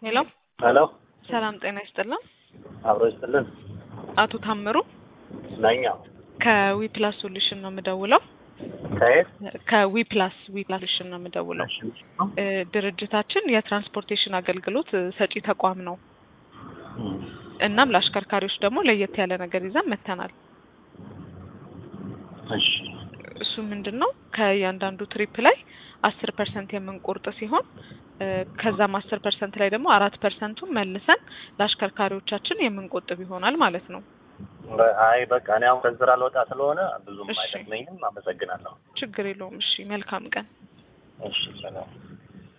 ሄሎ ሄሎ ሰላም ጤና ይስጥልን። አብሮ ይስጥልን። አቶ ታምሩ ነኛ ከዊ ፕላስ ሶሉሽን ነው የምደውለው። ከየት? ከዊ ፕላስ ዊ ፕላስ ሶሉሽን ነው የምደውለው። እ ድርጅታችን የትራንስፖርቴሽን አገልግሎት እ ሰጪ ተቋም ነው። እናም ለአሽከርካሪዎች ደግሞ ለየት ያለ ነገር ይዘን መጥተናል። እሺ እሱ ምንድን ነው ከእያንዳንዱ ትሪፕ ላይ አስር ፐርሰንት የምንቆርጥ ሲሆን እ ከዛም አስር ፐርሰንት ላይ ደግሞ አራት ፐርሰንቱን መልሰን ለአሽከርካሪዎቻችን የምንቆጥብ ይሆናል ማለት ነው። አይ በቃ እኔ አሁን ከስራ ልወጣ ስለሆነ ብዙም እሺ። አይጠቅመኝም። አመሰግናለሁ። ችግር የለውም። እሺ መልካም ቀን። እሺ ሰላም